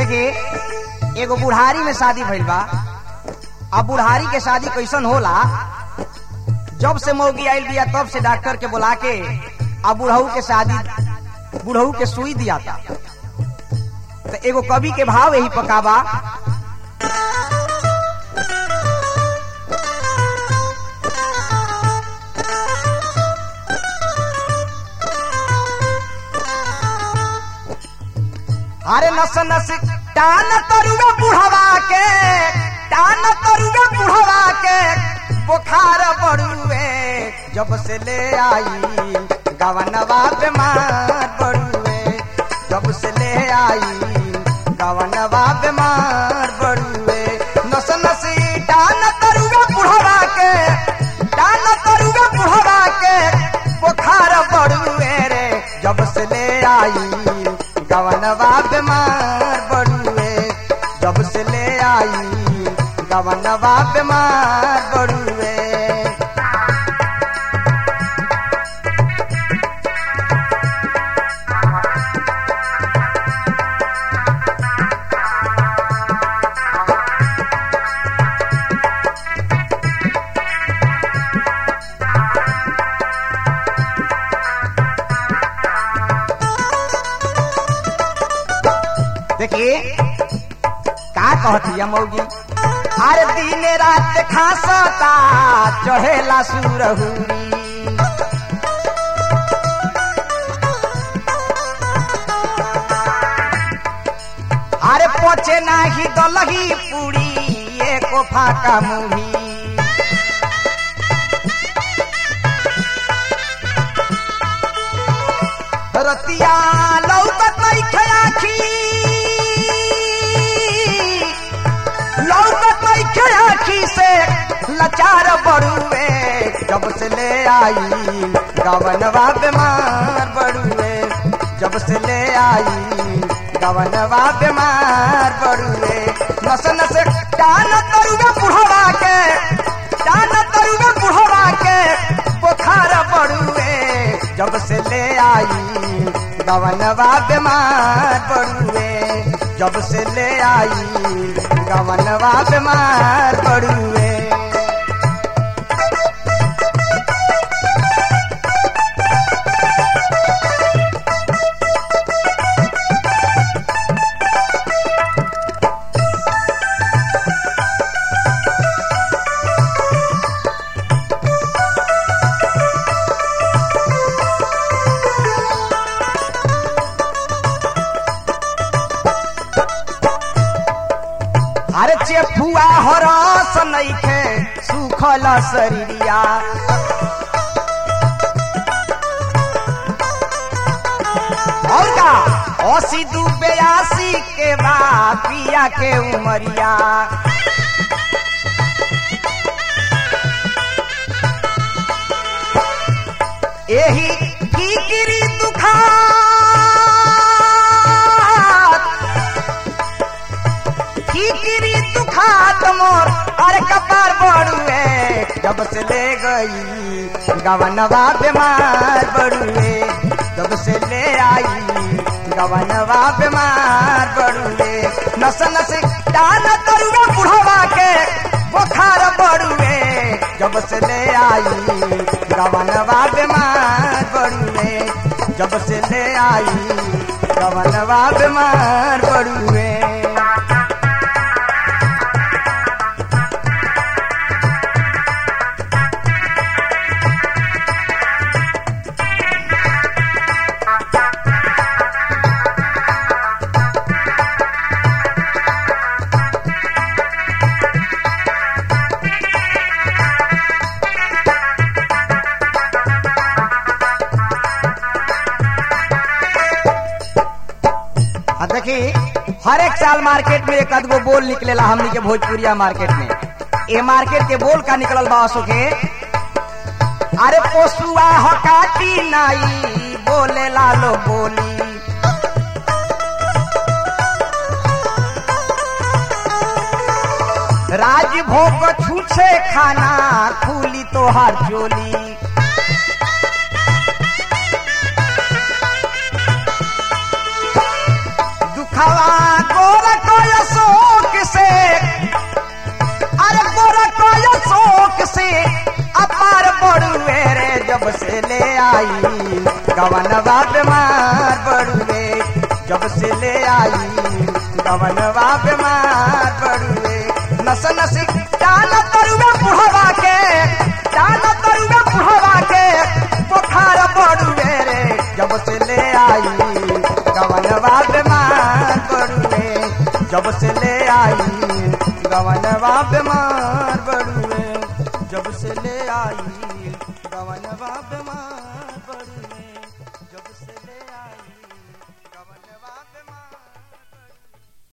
देखिए एगो बुढ़ारी में शादी भइल बा अब बुढ़ारी के शादी कैसन होला जब से मौगी आयल बिया तब से डॉक्टर के बुला के अब बुढ़ऊ के शादी बुढ़ऊ के सुई दिया था तो एगो कवि के भाव यही पकाबा अरे नस नस टान तरुआ बुढ़वा के टान तरुआ बुढ़वा के बुखार बड़ुए जब से ले आई गवनवा बीमार बड़ुए जब से ले आई गवनवा बीमार बड़ुए नस नस टान तरुआ बुढ़वा के टान तरुआ बुढ़वा के बुखार बड़ुए रे जब से ले आई गवनवा बीमार बड़ुए जब से ले आई गवनवा बीमार बड़ुए देखिए का कहती मौगी हर दिन रात खासता चढ़ेला सुरहुरी अरे पोचे नाही दलही पूरी एको फाका मुही रतिया लौकत नहीं खयाखी लौकत नहीं खयाखी से लाचार बड़ुए जब से ले आई गवनवा बीमार बड़ुए जब से ले आई गवनवा बीमार बड़ुए नस नस टान तरुआ बुढ़वा के टान तरुआ बुढ़वा के बुखार बड़ुए जब से ले आई गवनवा बीमार बड़ुए जब से ले आई गवनवा बीमार बड़ुए अरे चेपुआ हरस नइखे सुखल शरीरिया और का अस्सी दू बयासी के बा पिया के उमरिया एही किकिरी दुखा किकिरी दुखात मोर अरे कपार बड़ुए जब से ले गई गवनवा बीमार बड़ुए जब से ले आई गवनवा बीमार बड़ुए नस नस डाल तरुआ बुढ़वा के बुखार बड़ुए जब से ले आई गवनवा बीमार बड़ुए जब से ले आई गवनवा बीमार बड़ुए हाँ देखी हर एक साल मार्केट में एक अदगो बोल निकलेला हमनी के भोजपुरिया मार्केट में ए मार्केट के बोल का निकलल बा असो के अरे पोसुआ हकाटी नाई बोले लालो बोली राजभोग छूछे खाना खुली तोहार चोली दुखवा गोर से ले आई गवनवा बीमार बड़ुए जब से ले आई गवनवा बीमार बड़ुए नस नस डाल तरुआ बुढ़वा के डाल तरुआ बुढ़वा के बुखार बड़ुए रे जब से ले आई गवनवा बीमार बड़ुए जब से ले आई गवनवा बीमार बड़ुए जब से ले आई